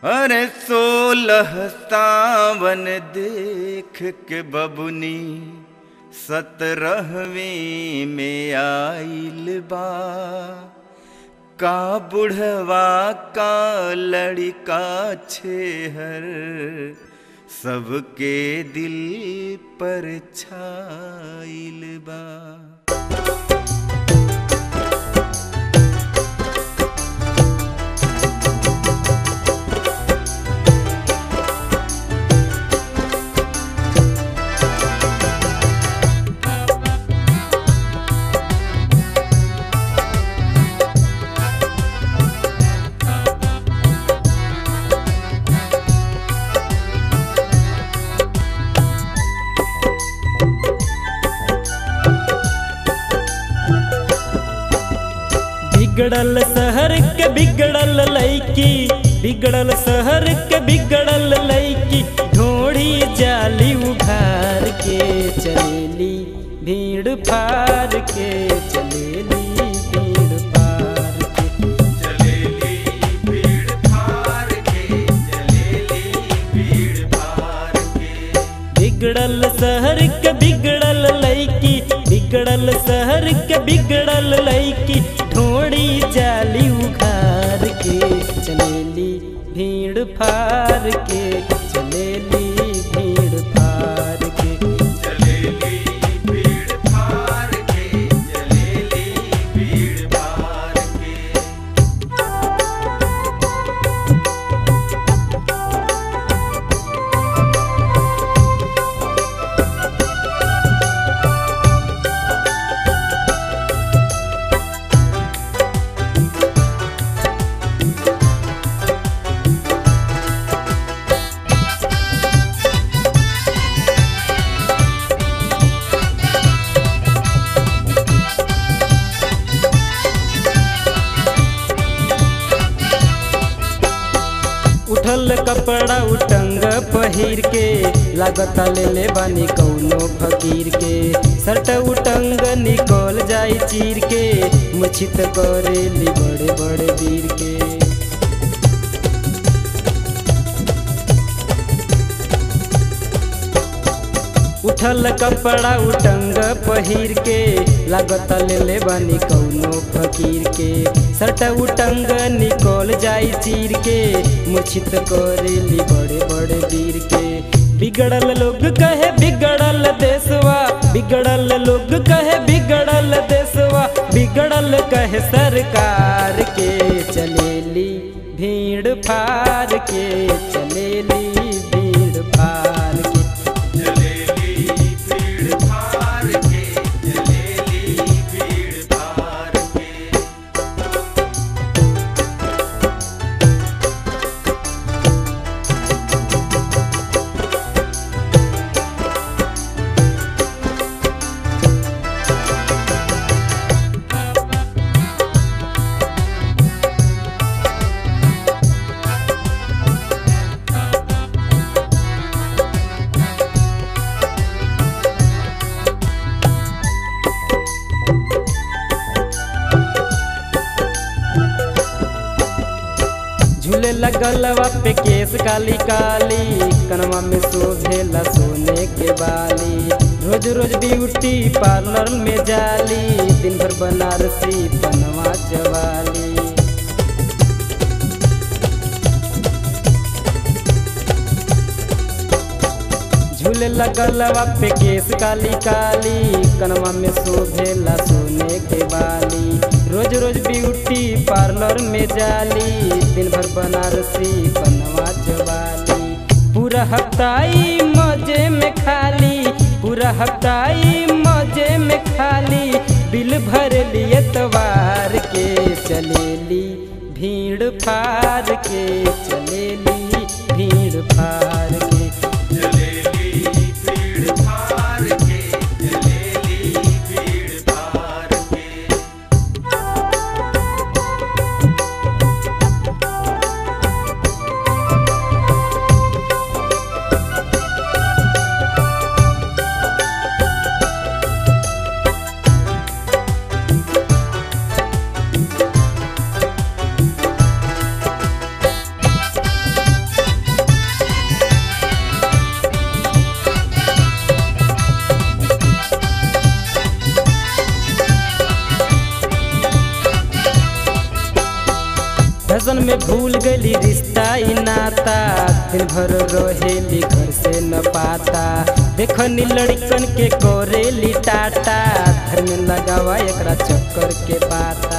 अरे सोलह सावन देख के बबुनी सतरहवीं में आइल बा का बुढ़वा का लड़का छेहर सबके दिल पर छाइल बा बिगड़ल शहर के बिगड़ल लैकी बिगड़ल शहर के बिगड़ल लैकी ढोड़ी जाली उघार के चलेली भीड़ फार के चलेली भीड़ फार के चलेली भीड़ फार के चलेली भीड़ फार के बिगड़ल शहर के बिगड़ल लैकी बिगड़ल शहर के बिगड़ल लैकी ढोड़ी जाली उघार के चलेली भीड़ फार के चलेली भीड़ फार के चलेली भीड़ फार के चलेली भीड़ फार के उठल कपड़ा उटंग पहिर के लागत ले ले बानी कौनो फकीर के सट उटंग निकल जाई चीर के मुछित करेली बड़े बड़े वीर के उठल कपड़ा उटंग पहिर के लागत ले ले बानी कौनो फकीर के सट उटंग निकल जाई चीर के मुछित करेली बड़े बड़े वीर के बिगड़ल लोग कहे बिगड़ल देशवा बिगड़ल लोग कहे बिगड़ल देशवा बिगड़ल कहे सरकार के चलेली भीड़ फार के चलेली भीड़ फार के चलेली भीड़ फार के चलेली भीड़ फार के झूले लगलवा पे केस काली काली कनवा में शोभेला सोने के बाली रोज रोज ब्यूटी पार्लर में जाली दिन भर बनारसी बनवा चवाली झूले लगलवा पे केस काली काली कनवा में शोभेला सोने के बाली रोज रोज ब्यूटी पार्लर में जाली दिन भर बनारसी बनवा चवाली पूरा हफ्ताई मजे में खाली पूरा हफ्ताई मजे में खाली बिल भर लिए तवार के चलेली भीड़ फार के चलेली भीड़ फार के चलेली भीड़ फार के चलेली भीड़ फार के फैशन में भूल गली रिश्ता ई नाता दिन भर रहेली घर से न पाता देखनी लड़कन के कोरेली टाटा घर में लगावा एकरा चक्कर के पाता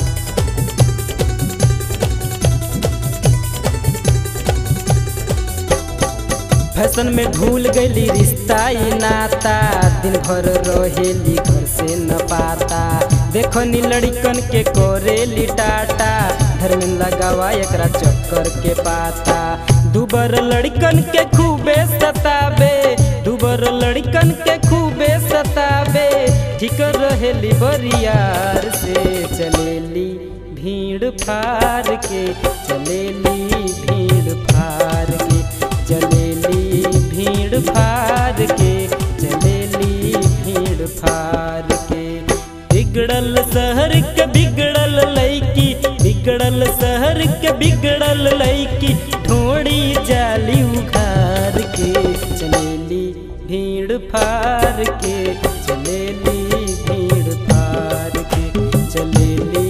फैशन में भूल गली रिश्ता ई नाता दिन भर रहेली घर से न पाता देखो नी लड़कन के कोरेली टाटा घर में लगावा एकरा चक्कर के पाता दुबर लड़कन के खूबे सताबे दुबर लड़कन के खूबे सताबे ठीक रहेली बरियार से चलेली भीड़ फार के चलेली भीड़ फार के चलेली भीड़ फार के चलेली भीड़ फार के बिगड़ल शहर के बिगड़ल लैकी बिगड़ल शहर के बिगड़ल लैकी ढोड़ी जाली उघार के चलेली भीड़ फार के चलेली भीड़ फार के चलेली